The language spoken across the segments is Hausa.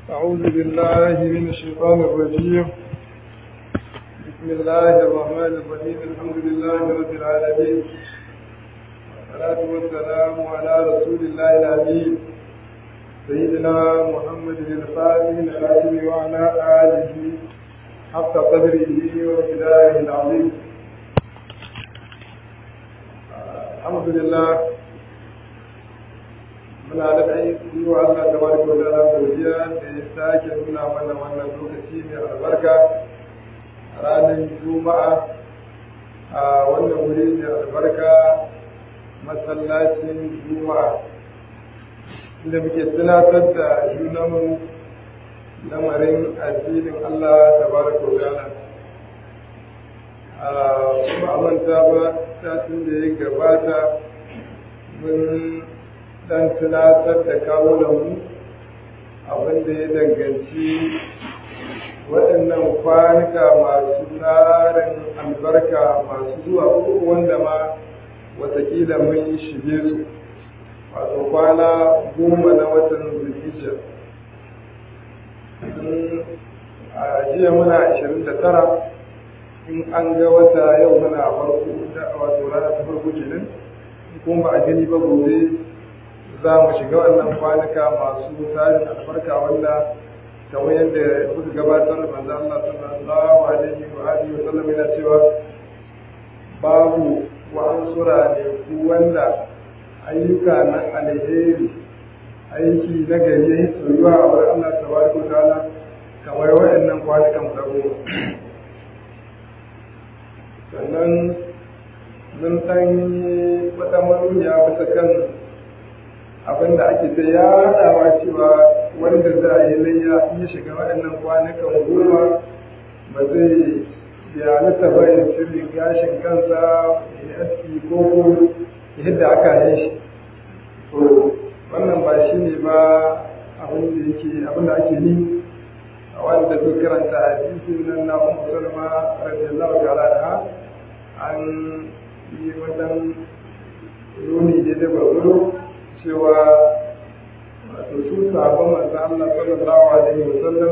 أعوذ بالله من الشيطان الرجيم بسم الله الرحمن الرحيم الحمد لله رب العالمين والصلاة والسلام على رسول الله الأمين سيدنا محمد الفاتح الخاتم وعلى آله حق قدره ومقداره العظيم الحمد لله muna da ɗai yi wa Allah ta bari wa ta'ala godiya da ya sake nuna mana wannan lokaci mai albarka a ranar juma'a a wannan wuri mai albarka masallacin juma'a inda muke tunatar da junanmu lamarin addinin Allah ta bari wa ta'ala ba a manta ba satin da ya gabata mun dan tunatar da kawo da mu abin da ya danganci waɗannan kwanuka masu tarin albarka masu zuwa ko wanda ma watakila mun shige su wato kwana goma na watan zulhijja a jiya muna ashirin da tara in an ga wata yau muna farko wato rana ta farko kenan kuma ba a gani ba gobe za mu shiga wannan kwanuka masu tarin albarka wanda kamar yadda muka gabatar da manzo Allah sallallahu alaihi wa alihi wa sallam yana cewa babu wa ansura ne ku wanda ayyuka na alheri aiki na gari ya yi soyuwa a wurin Allah tabaraka wa ta'ala kamar waɗannan kwanukan guda goma sannan mun ɗan yi wata manuniya bisa kan abin da ake ta yaɗawa cewa wanda za a yi layya ya shiga waɗannan kwanukan goma ba zai ya nasa ba ya cire gashin kansa ya aski ko ko yadda aka yi shi to wannan ba shi ne ba abin da yake abin da ake ni a wanda su karanta hadisin nan na ummu salma radiyallahu ta'ala anha an yi wannan nuni da da gwargwaro cewa wato su sabon manzo Allah sallallahu alaihi wasallam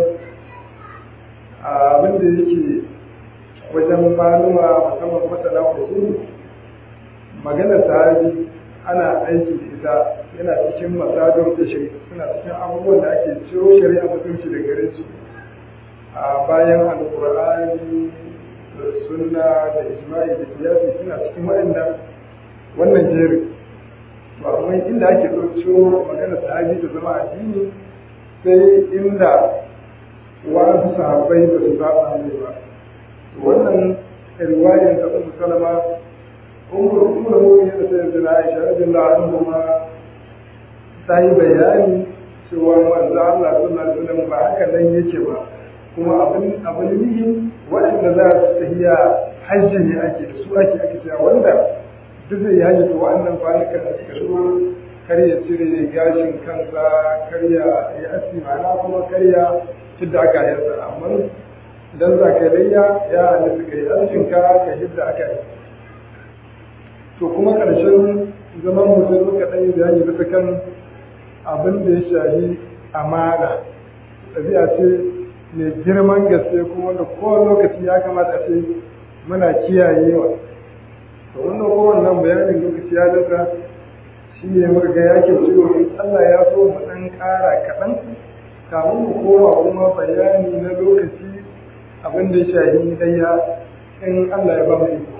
abin da yake wajen maluma musamman masana usul magana sahabi ana aiki da ita yana cikin masadar da shi suna cikin abubuwan da ake ciro shari'a mutunci da gare su a bayan alqur'ani da sunna da ijma'i da kiyasi suna cikin waɗanda wannan jerin to amma inda ake ɗauko magana sahabi da zama addini sai inda wasu sahabbai ba su saba ne ba wannan riwayar da Ummu Salama Ummu Ummu Mu'minin da sai da Aisha radiyallahu anha ta yi bayani cewa manzo Allah sallallahu alaihi wasallam ba haka nan yake ba kuma abin abin nihin waɗanda za su tafiya hajji ne ake da su ake ake cewa wanda duk zai yi hajji to wa'annan kwanukan da suka shigo kar ya cire gashin kansa kar ya yi aski ma'ana kuma kar ya hidda aka yansa amma idan za ka layya ya halitta ka yi askin ka ka hidda aka yi to kuma ƙarshen zaman mutum muka ɗan yi bayani bisa kan abin da ya shahi amana ɗabi'a ce mai girman gaske kuma da kowane lokaci ya kamata a ce muna kiyayewa to wannan kowannan bayanin lokaci ya lissa shi ne muka ga ya ke cewa in Allah ya so mu ɗan ƙara kaɗan kamun mu koma kuma bayani na lokaci abin da ya shahi ɗaya in Allah ya ba mu iko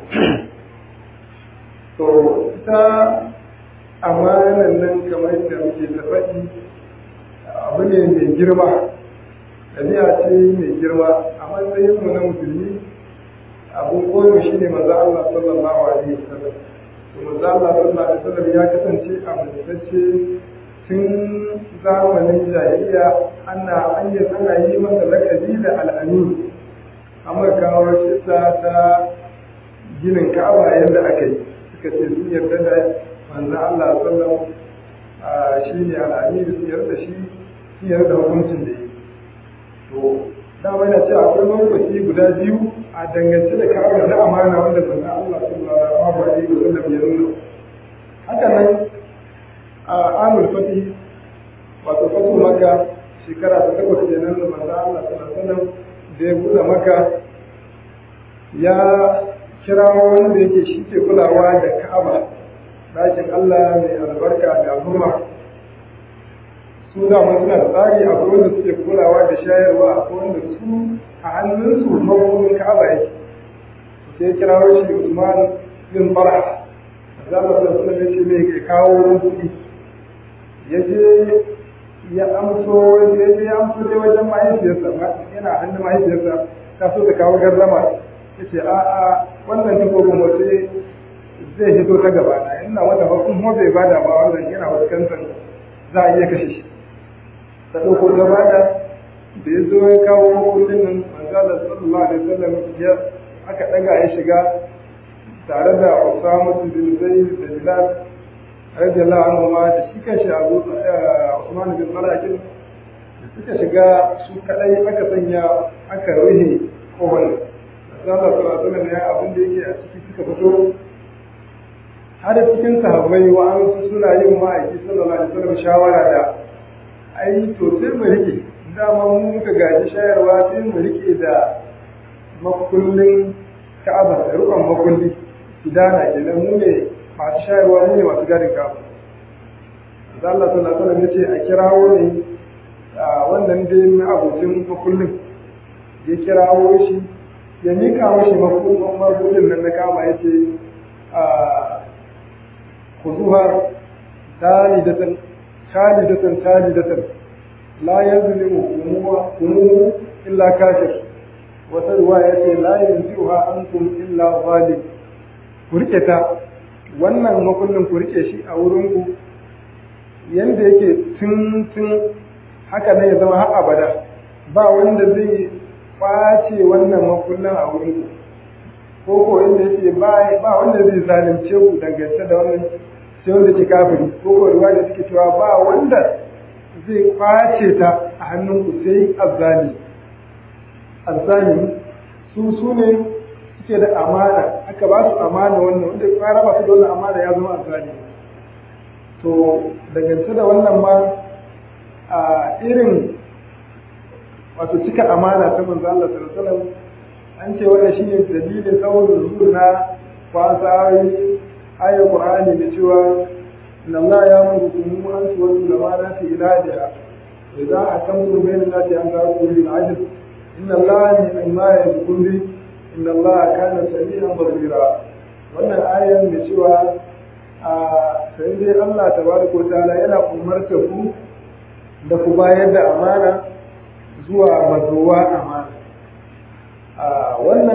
to ita amanan nan kamar da muke ta faɗi abu ne mai girma ɗabi'a ce mai girma a matsayin mu na musulmi abun koyo shi ne maza Allah sallallahu alaihi wasallam to maza Allah sallallahu alaihi wasallam ya kasance a mutacce tun zamanin jahiliya ana hanyar ana yi masa lakabi da al'amin amma kawo shi ta ginin ka'aba yadda aka yi suka ce sun yarda da manzo Allah sallallahu shi ne al'amin sun yarda shi sun yarda hukuncin da yi to dama yana ce akwai lokaci guda biyu a dangance da kawo na amana wanda manzo Allah sallallahu alaihi wa sallam ya nuna haka nan a amul fati wato fatu maka shekara ta takwas kenan da manzo Allah sallallahu alaihi wasallam da ya buɗe maka ya kira wanda yake shi ke kulawa da Ka'aba ɗakin Allah mai albarka da al'umma su da suna da tsari akwai wanda suke kulawa da shayarwa akwai wanda su a hannunsu mabudin Ka'aba yake sai kira shi Usman bin Farha za mu san sunan ya ce mai ke kawo kuɗi ya je ya amso ya je ya amso dai wajen mahaifiyarsa yana hannun mahaifiyarsa ta so ta kawo gardama ya ce a a wannan takobin wace zai hito ta gaba na ina wata ba kuma bai bada ba wannan yana fuskantar za a iya kashe shi ta ɗauko ta bada da ya zo ya kawo kuɗin nan manzo Allah sallallahu alaihi wasallam ya aka ɗaga ya shiga tare da Usama bin Zaid da Bilal radiyallahu anhu ma da shi kanshi Abu Usman bin Marakin da suka shiga su kadai aka sanya aka ruhe kowane Allah sallallahu alaihi ya abin da yake a ciki suka fito har cikin sahabbai wa an suna yin ma'aiki sallallahu alaihi wasallam shawara da ai to sai mu rike dama mu muka gaji shayarwa sai mu rike da makullin Ka'aba da rukun makulli idana kenan mu ne masu shayarwa mu ne masu gadin Ka'aba da Allah sallallahu alaihi wasallam yace a kirawo ne wannan dai na abokin makullin ya kirawo shi ya mika mashi makullin nan na kama yace a kuzuha talidatan talidatan talidatan la yazlimu kumuhu illa kafir wata ruwaya ce la yanzuha ankum illa zalim ku rike ta wannan makullin ku rike shi a wurin ku yanda yake tun tun haka ne ya zama har abada ba wanda zai kwace wannan makullin a wurin ku ko ko inda yake ba ba wanda zai zalunce ku dangance da wannan sai wanda ke kafiri ko ko ruwa da suke cewa ba wanda zai kwace ta a hannun ku sai azzali azzali su su ne suke da amana aka ba su amana wannan wanda ya raba su da wannan amana ya zama azzali to dangance da wannan ma a irin wato cika amana ta manzo Allah sallallahu alaihi wasallam an ce wannan shine dalilin tsawon zuwa na kwasa ayar Qur'ani da cewa inna Allah ya murukum an tuwallu lamanati ila da idza akamtum bayna allati an ta'budu bil adl inna Allah mimma yaqulu bi inna Allah kana sami'an basira wannan ayan da cewa a sai dai Allah tabaraka wa ta'ala yana umarta ku da ku bayar da amana zuwa mazowa amana a wannan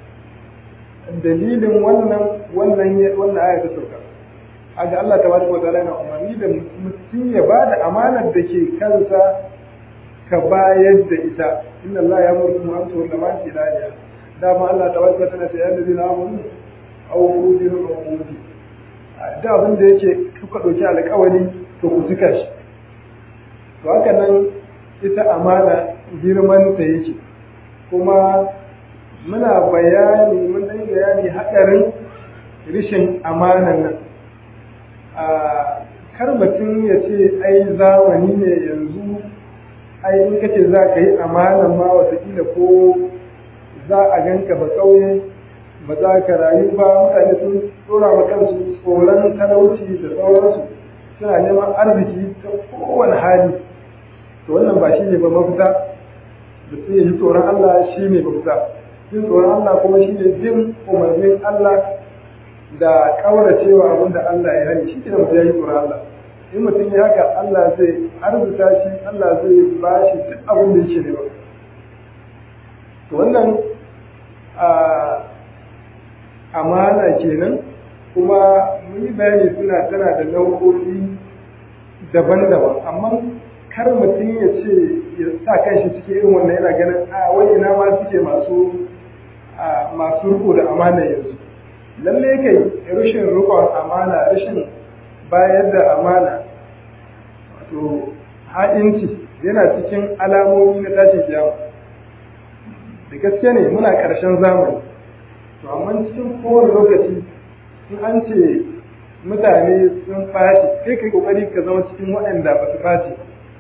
dalilin wannan wannan wannan aya ta sauka aga Allah tabaraka wa ta'ala yana umarni da mutum ya bada amanar da ke kansa ka bayar da ita inna Allah ya murku an to da man tilaliya dama Allah tabaraka wa ta'ala ya yi da amanu aw udiru umudi da abin da yake kuka dauki alƙawari to ku tuka shi to haka nan ita amana girman ta yake kuma muna bayani mun dan bayani hadarin rishin amanan nan a kar mutum ya ce ai zamani ne yanzu ai in kace za ka yi amanan ma watakila ko za a ganka ba kauye ba za ka rayu ba mutane sun tsora wa kansu tsoron talauci da sauransu suna neman arziki ta kowane hali to wannan ba shi ne ba mafita da sai ya ji tsoron Allah shi ne mafita jin tsoron Allah kuma shi ne jin umarnin Allah da kauracewa abin da Allah ya hani shi ke da mutum ya yi tsoron Allah in mutum ya haka Allah zai arzuta shi Allah zai ba shi duk abin da yake nema to wannan amana kenan kuma mun yi bayani suna tana da nau'o'i daban-daban amma kar mutum ya ce ya sa kanshi cikin irin wannan yana ganin a wai ina ma suke masu masu riko da amana yanzu lalle kai rashin rikon amana rashin bayar da amana wato ha'inci yana cikin alamomi na tashin kiyama da gaske ne muna ƙarshen zamani to amma cikin kowane lokaci in an ce mutane sun faci kai kai kokari ka zama cikin waɗanda ba su faci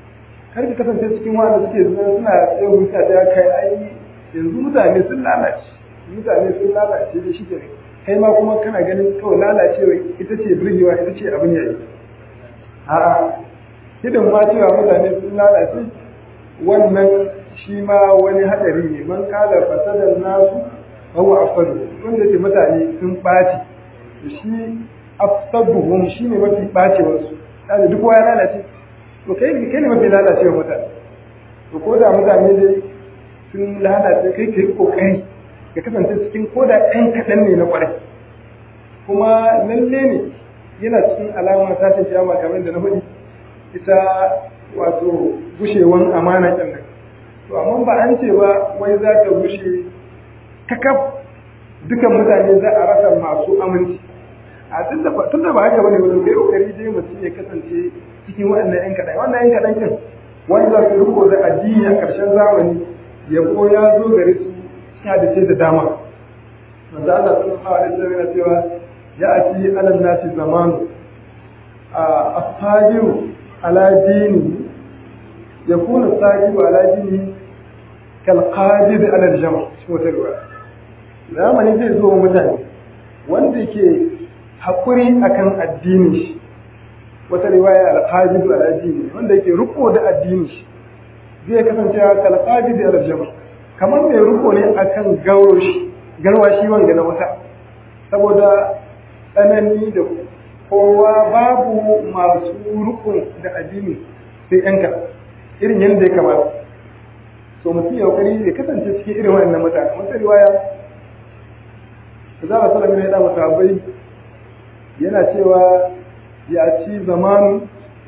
kar ka kasance cikin wanda suke suna tsaye wuta ta kai ai yanzu mutane sun lalace mutane sun lalace da shi kenan kai ma kuma kana ganin kawai lalacewa ita ce birgewa ita ce abin yayi a'a hidin ma cewa mutane sun lalace wannan shi ma wani hadari ne man kala fasadar nasu huwa afsadu wanda ce mutane sun ɓaci shi afsaduhum shi ne mafi ɓacewar su kaga duk ya lalace to kai kai ne mafi lalacewa mutane to ko da mutane dai sun lalace kai kai kokari ka kasance cikin ko da ɗan kaɗan ne na ƙwarai kuma lalle ne yana cikin alamar tashin kiyama kamar da na faɗi ita wato gushewan amana kenan to amma ba an ce ba wai za ta gushe kakaf dukan mutane za a rasa masu aminci a tun da ba haka bane wani kai kokari dai mutum ya kasance cikin waɗannan yan kaɗan wannan yan kaɗan kin wanda su riko da addini a ƙarshen zamani ya ko ya zo gare su suna da ce da dama manzo Allah sallallahu alaihi wasallam yana cewa ya ati alal nasi zamanu a ashabiru ala dini yakunu sahibu ala dini kal qadir ala al-jama' shi wata ruwa zamani zai zo mutane wanda ke hakuri akan addinin shi wata riwaya al-qadir ala dini wanda ke riko da addinin shi zai kasance kal qadir ala al-jama' kamar mai riko ne akan gauro shi garwa shi wanga na wata saboda tsanani da kowa babu masu rukun da addini sai yanka irin yadda ya kamata so mutum ya kokari ya kasance cikin irin wannan mutane wata riwaya za a sallam ya da sahabbai yana cewa ya ci zamanu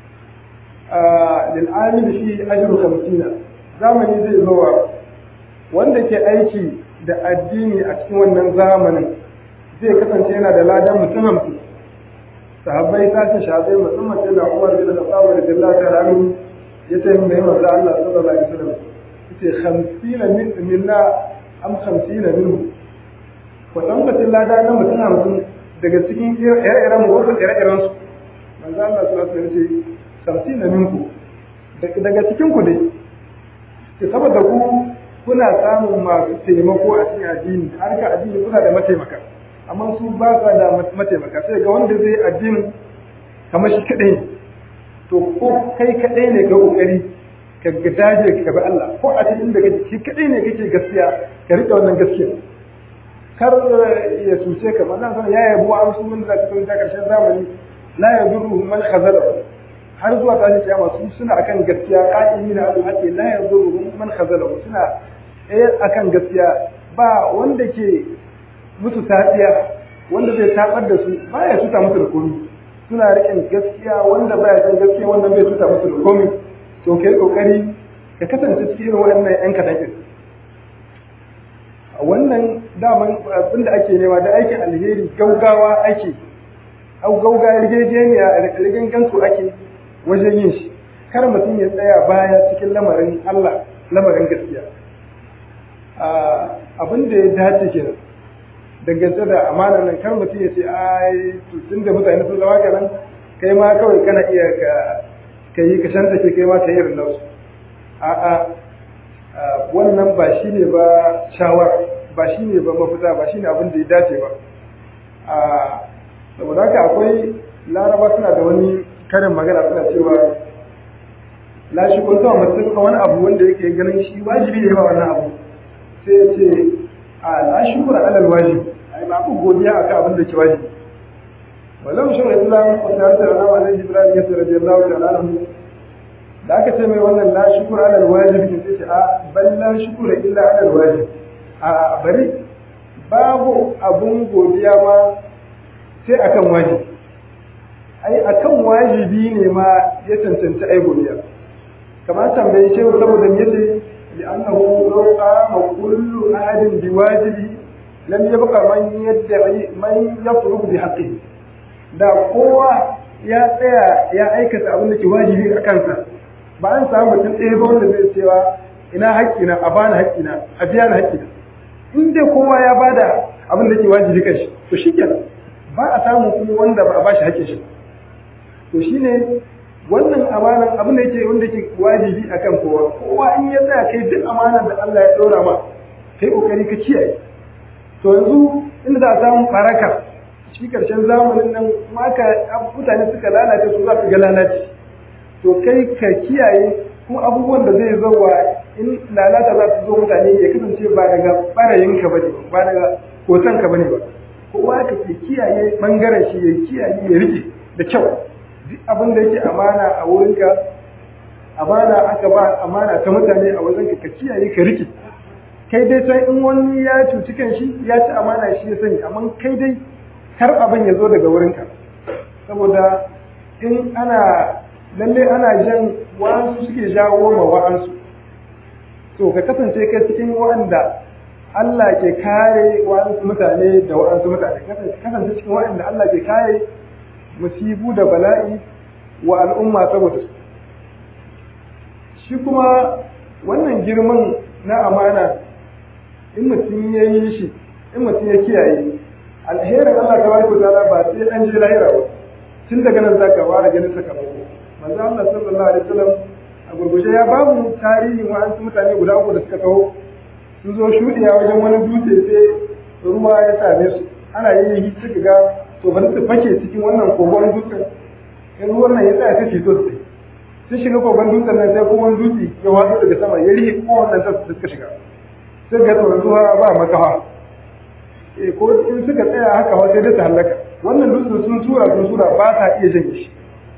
lil amil fi ajru 50 zamani zai zo wanda ke aiki da addini a cikin wannan zamanin zai kasance yana da ladan mutum hamsin sahabbai sashen shabai musamman sai da umar bin al-khattab radiyallahu ta'ala anhu ya ce mai manzo Allah sallallahu alaihi wasallam yace 50 min minna am 50 minhu ko dan mutum lada na mutum hamsin daga cikin ire-iren mu wasu ire-iren su manzo Allah sallallahu alaihi wasallam yace 50 minku daga cikin ku dai ke saboda ku kuna samun masu taimako a cikin addini harka addini kuna da mataimaka amma su ba sa da mataimaka sai ga wanda zai addini kamar shi kadai to ko kai kadai ne ga kokari ka ga daje ka bi Allah ko a cikin da kake shi kadai ne kake gaskiya ka rike wannan gaskiya kar ya tuce ka wannan san ya yabo an su mun da ta ta karshen zamani la yadurru man khazala har zuwa ta kiyama su suna akan gaskiya qa'imina al haqi la yadurru man khazala suna eh akan gaskiya ba wanda ke musu tafiya wanda zai tabar da su baya tuta musu da komai suna riƙen gaskiya wanda baya san gaskiya wanda bai tuta musu da komai to kai kokari ka kasance cikin irin waɗannan yan kaɗan ɗin wannan daman abin da ake nema da aikin alheri gaugawa ake au gauga yarjejeniya rigin gansu ake wajen yin shi kar mutum ya tsaya baya cikin lamarin Allah lamarin gaskiya abin da ya dace kenan dangance da amana nan kar mutum ya ce ai tun da mutane sun zama kanan kai ma kawai kana iya ka ka yi ka shanta ke kai ma ka yi irin nasu a'a wannan ba shi ne ba shawara ba shi ne ba mafita ba shi ne abin da ya dace ba saboda haka akwai laraba suna da wani karin magana suna cewa la shi kun tawa mutum wani abu wanda yake ganin shi wajibi ne ba wannan abu sai ya ce a la shukura alal wajib ai babu godiya akan abin da ke wajibi walau shi wa islam wa ta'ala ala wa alaihi ibrahim ya radiyallahu ta'ala anhu da aka ce mai wannan la shukura alal wajib sai ce a bal la shukura illa alal wajib a bari babu abun godiya ma sai akan wajibi ai akan wajibi ne ma ya cancanci ai godiya kamar tambayi shehu saboda me yace لأنه لو قام كل أحد بواجبه لم يبقى من يدعي من يطلب بحقه da kowa ya tsaya ya aikata abin da ke wajibi a kansa ba an samu mutum ɗaya ba wanda zai cewa ina haƙƙina a bani haƙƙina a biya ni haƙƙina in dai kowa ya bada abin da ke wajibi kan shi to shikenan ba a samu kuma wanda ba a bashi haƙƙin shi to shine wannan amanan abin da yake wanda yake wajibi akan kowa kowa in ya tsaya kai duk amanar da Allah ya ɗora ma kai kokari ka kiyaye to yanzu inda za a samu faraka shi karshen zamanin nan maka mutane suka lalace su za su ga lalace to kai ka kiyaye kuma abubuwan da zai zauwa in lalata za su zo mutane ya kasance ba daga barayinka ba ne ba daga hotonka ba ne ba kowa ka ke kiyaye bangaren shi ya kiyaye ya rike da kyau duk abin da yake amana a wurinka amana aka ba amana ta mutane a wajen ka kiyaye ka rike kai dai sai in wani ya cuci kan shi ya ci amana shi ya sani amma kai dai kar abin ya zo daga wurinka saboda in ana lalle ana jan wa'ansu suke jawo ma wa'ansu to ka kasance kai cikin wa'anda Allah ke kare wa'ansu mutane da wa'ansu mutane kasance cikin wa'anda Allah ke kare musibu da bala'i wa al'umma saboda su shi kuma wannan girman na amana in mutum ya yi shi in mutum ya kiyaye alherin Allah ta baraka ta'ala ba sai an je lahira ba tun daga nan zaka fara ganin sakamako manzo Allah sallallahu alaihi wasallam a gurguje ya ba mu tarihin wa'ansu mutane guda uku da suka taho sun zo shuɗiya wajen wani dutse sai ruwa ya same su ana yin suka ga to bari su fake cikin wannan kogon dutsen in ruwan nan ya tsaya sai fito su sun shiga kogon dutsen nan sai kuma dutse ya watsa daga sama ya rihe kowannan sa su suka shiga sai ga tsoron zuwa ba makawa eh ko in suka tsaya haka wa sai da su halaka wannan dutsen sun tura sun tura ba ta iya janye shi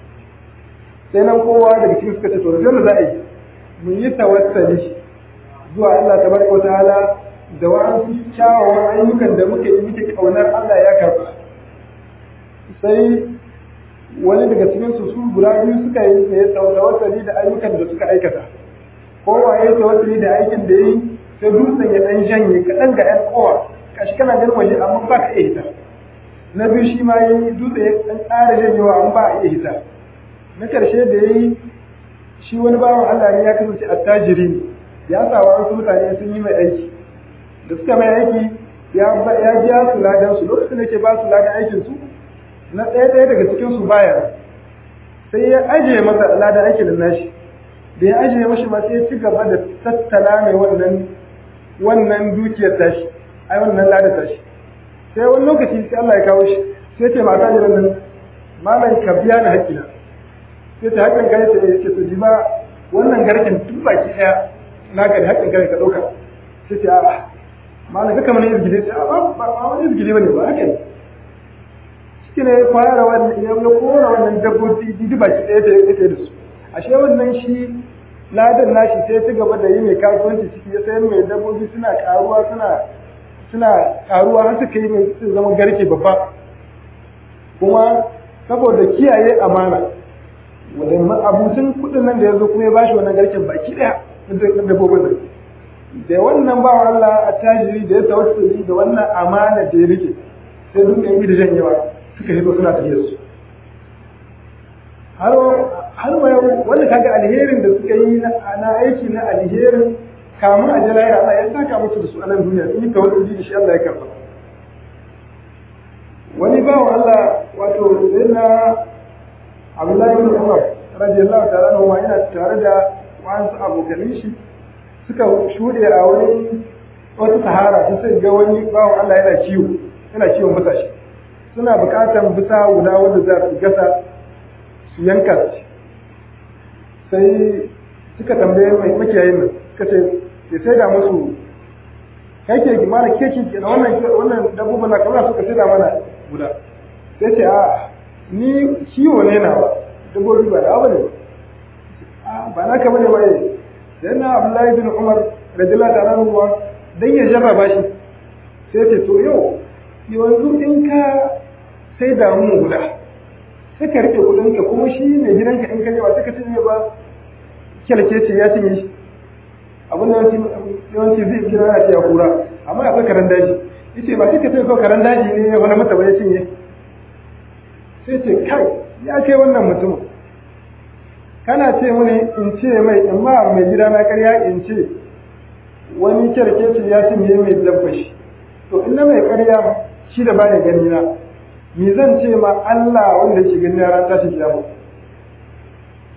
sai nan kowa daga cikin suka ce to da za a yi mun yi tawassali zuwa Allah tabaraka wa ta'ala da wa'ansu kyawawan ayyukan da muke yi muke kaunar Allah ya karba sai wani daga cikin su su guda biyu suka yi ne tawassali da ayyukan da suka aikata kowa ya tawassali da aikin da yi sai dutsen ya dan janye kaɗan ga ƴan kowa kashi kana ganin waje amma ba ka iya hita na biyu shi ma yi dutse ya dan ƙara janyewa amma ba a iya hita na ƙarshe da ya yi shi wani bawan Allah ne ya kasance attajiri ne ya sa wasu mutane sun yi mai aiki da suka mai aiki ya biya su ladan su lokacin da ke ba su ladan aikin su na ɗaya ɗaya daga cikin su baya sai ya ajiye masa ladan aikin da nashi da ya ajiye mashi ma sai ya ci gaba da tattala mai wannan wannan dukiyar tashi ai wannan ladan tashi sai wani lokaci sai Allah ya kawo shi sai ce mata jiran nan malam ka biya ni haƙƙina sai ta haƙƙin kai ta ce to ji ba wannan garken duk baki ɗaya naka da haƙƙin kai ka ɗauka sai ce a'a malam kaka mana izgide sai a ba ba wani izgide bane ba haka ne shi ne ya fara wannan ya kora wannan dabbobi duk baki ɗaya ta yake da su ashe wannan shi ladan nashi sai ci gaba da yi mai kasuwanci ciki ya sayar mai dabbobi suna karuwa suna suna karuwa har suka yi mai sun zama garke babba kuma saboda kiyaye amana wanda abucin kuɗin nan da ya zo kuma ya bashi wannan garken baki ɗaya na dabbobin nan da wannan ba Allah a tajiri da ya tawassuli da wannan amana da ya rike sai duka yi da janyewa suka hito suna tafiya su har har ma wanda kaga alherin da suka yi na aiki na alherin kamun a jalaya Allah ya saka musu da su a nan duniya sun yi tawassuli da shi Allah ya karba wani bawan Allah wato sai na Abdullahi bin Umar radiyallahu ta'ala anhu ma yana tare da wasu abokanin shi suka shuɗe a wani wata sahara su sai ga wani bawan Allah yana ciwo yana ciwon bisa shi suna buƙatar bisa guda wanda za su gasa su yanka shi sai suka tambaye mai makiyayin nan suka ce ya sai da musu kai ke mana ke ke da wannan wannan dabbobin na kamar suka sai da mana guda sai ce a ni ciwo ne na ba dabbobi ba da abu ne ba ba na kama ne ba sai na Abdullahi bin Umar radiyallahu ta'ala anhu dan ya jarraba shi sai ce to yau yanzu in ka sai da mu guda sai ka rike kudin ka kuma shi ne gidanka in ka yi ba sai ka cinye ba kyalke ce ya cinye shi abin da yawanci zai kira ya ce ya kura amma akwai karen daji yace ba sai ka sai ko karen daji ne ya wani mata ba ya cinye sai ce kai ya kai wannan mutumin kana ce mini in ce mai in ma mai gida na karya in ce wani kyarkeci ya cinye mai dabba shi to in na mai karya shi da bani gani na me zan ce ma Allah wanda ke gani na ran tashi kiyama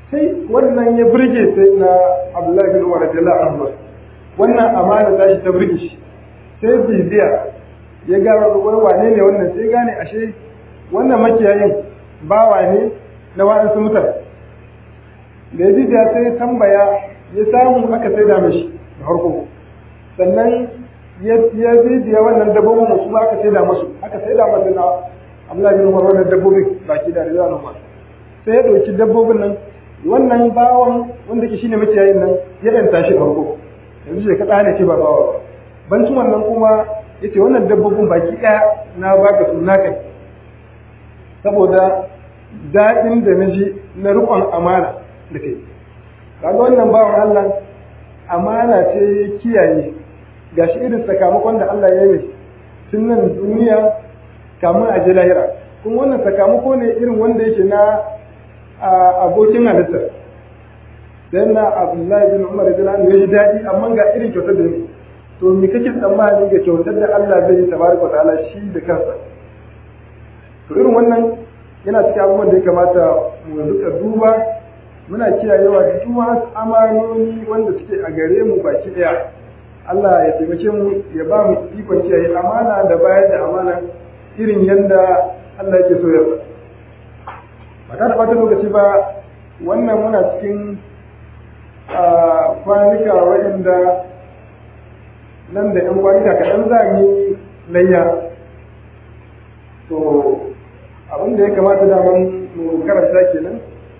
sai wannan ya burge sai na abdullahi bin umar radiyallahu anhu wannan amana ta shi ta burge shi sai bibiya ya ga wani wane ne wannan sai gane ashe wannan makiyayin bawa ne na wa'ansu mutane da ya bibiya sai ya tambaya ya samu aka sai da mashi da harko sannan ya bibiya wannan dabbobin su aka sai da masu aka sai da masu na Abdullahi bin Umar wannan dabbobin baki da rizal Umar sai ya dauki dabbobin nan wannan bawan wanda ke shine makiyayin nan ya danta shi farko yanzu sai ka tsane ce ba bawa ba bancin wannan kuma yace wannan dabbobin baki daya na baka su naka saboda daɗin da na ji na riƙon amana da kai kaga wannan bawan Allah amana ce kiyaye gashi irin sakamakon da Allah ya yi tun nan duniya kamun a je lahira kuma wannan sakamako ne irin wanda yake na abokin halitta dan na Abdullahi bin Umar da ya ji daɗi amma ga irin kyautar da ne to me kake tsammani ga kyautar da Allah zai yi tabaraka wa ta'ala shi da kansa to irin wannan yana cikin abubuwan da ya kamata mu rika duba muna kiyayewa da duk wasu amanoni wanda suke a gare mu baki daya Allah ya taimake mu ya ba mu ikon kiyaye amana da bayar da amana irin yadda Allah yake so ya ba ta da lokaci ba wannan muna cikin kwanuka waɗanda nan da 'yan kwanuka kaɗan za mu yi layya to abin da ya kamata daman mu karanta kenan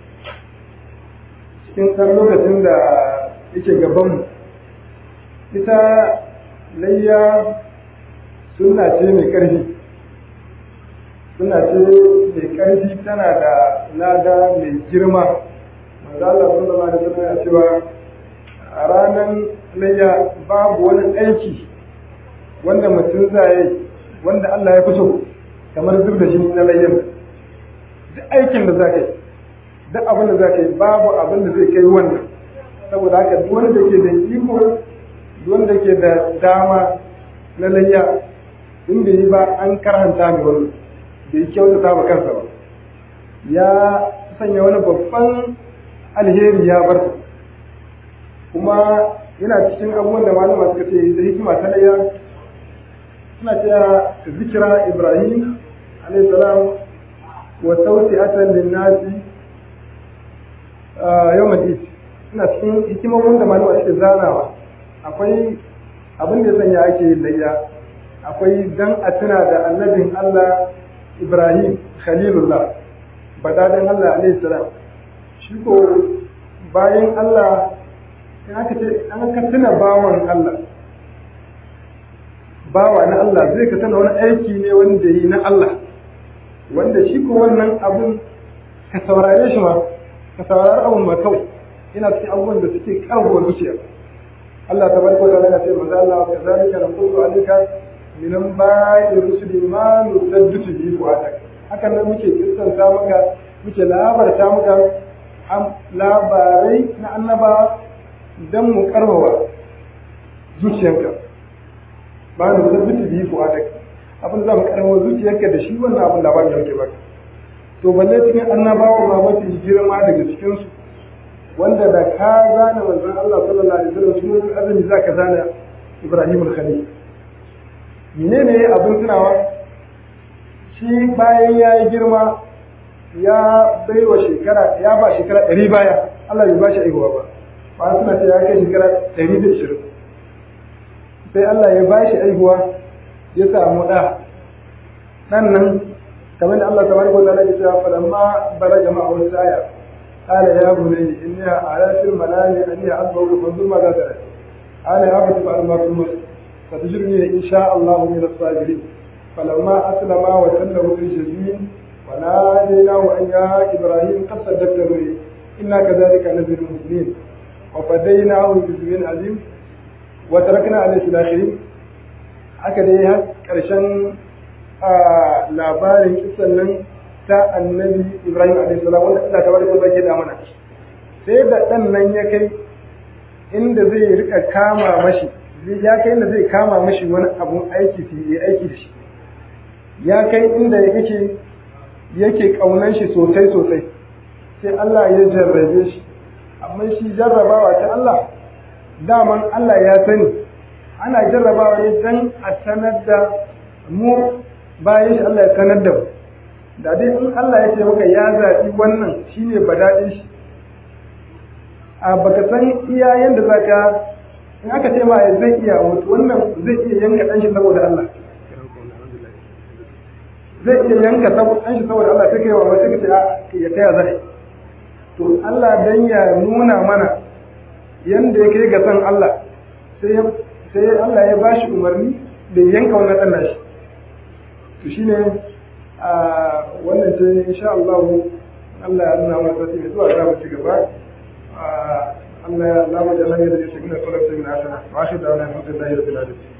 cikin ɗan lokacin da yake gabanmu ita layya suna ce mai ƙarfi suna ce mai ƙarfi tana da lada mai girma manzo Allah sallallahu alaihi wasallam ya cewa a ranar layya babu wani aiki wanda mutum zai wanda Allah ya fi so kamar zub da jini na layyan duk aikin da za ka yi duk abin da za ka yi babu abin da zai kai wannan saboda haka duk wanda ke da iko duk wanda ke da dama na layya in bai yi ba an karanta mai wani bai kyautata ba kansa ba ya sanya wani babban alheri ya bar kuma yana cikin abubuwan da malama suka ce da hikima ta layya suna cewa zikira ibrahim alayhi salam wa tawsi'atan lin-nasi yawm al-eid ina cikin hikimomin da malama suke zanawa akwai abin da sanya ake layya akwai dan a tuna da annabin Allah Ibrahim Khalilullah badadan Allah alayhi salam shi ko bayan Allah in aka ce an ka tuna bawan Allah bawa na Allah zai ka tana wani aiki ne wanda yi na Allah wanda shi ko wannan abun ka saurare shi ma ka saurari abun ma kawai yana cikin abubuwan da suke karbuwar zuciya Allah ta barka da yana ce manzo Allah ka zalika na kullu alika minan ba'i rusuli ma nusadditu bi fuadak hakan nan muke kissanta maka muke labarta maka labarai na annaba dan mu karbawa zuciyanka ba da sabbiti biyu ko adak abin za mu karamo zuciyarka da shi wannan abin labarin da yake baka to balle cikin annabawa ma mafi girma daga cikin su wanda da ka zana manzon Allah sallallahu alaihi wasallam sunan azumi zaka zana Ibrahim al-Khalil menene abin tunawa shi bayan ya yi girma ya bai wa shekara ya ba shekara ɗari baya Allah bai ba shi aihuwa ba ba suna ce ya kai shekara ɗari da ishirin sai Allah ya bashi aihuwa ya samu ɗa ɗan nan kamar da Allah tabaraka wa ta'ala ya ce falamma balaga ma'a wasu aya qala ya bunayya inni ara fil manami anni asbahu fanzur ma za tara qala ya abati fa'al ma tumut فتجرني إن شاء الله من الصابرين فلما أسلم وتله في الجبين وناديناه أن يا إبراهيم قد صدقت الرؤيا إنا كذلك نزل المسلمين وفديناه بذبح عظيم وتركنا عليه في الآخرين haka dai har ƙarshen labarin kisan nan ta annabi Ibrahim alaihi salam wanda Allah ta barka zai da mana sai da dan nan ya kai inda zai rika kama mashi ya kai inda zai kama mashi wani abun aiki su yi aiki da shi ya kai inda yake yake kaunan shi sosai sosai sai Allah ya jarrabe shi amma shi jarrabawa ta Allah daman Allah ya sani ana jarrabawa ne dan a sanar da mu bayan shi Allah ya sanar da mu da dai in Allah ya ce maka ya zaɓi wannan shine badaɗin shi a baka san iya yanda zaka in aka ce ma zai iya mutu wannan zai iya yanka ɗan shi saboda Allah zai iya yanka ɗan shi saboda Allah sai kai wa sai ka ce a ya taya zai to Allah dan ya nuna mana yanda ya kai ga san Allah sai sai Allah ya bashi umarni da yanka wannan ɗan nashi to shine a wannan ce insha Allah Allah ya nuna mana sai mai zuwa za mu ci gaba Allah ya Allah mu da Allah ya da shi ne kallon sai na sana wa shi da wannan alhamdulillah rabbil alamin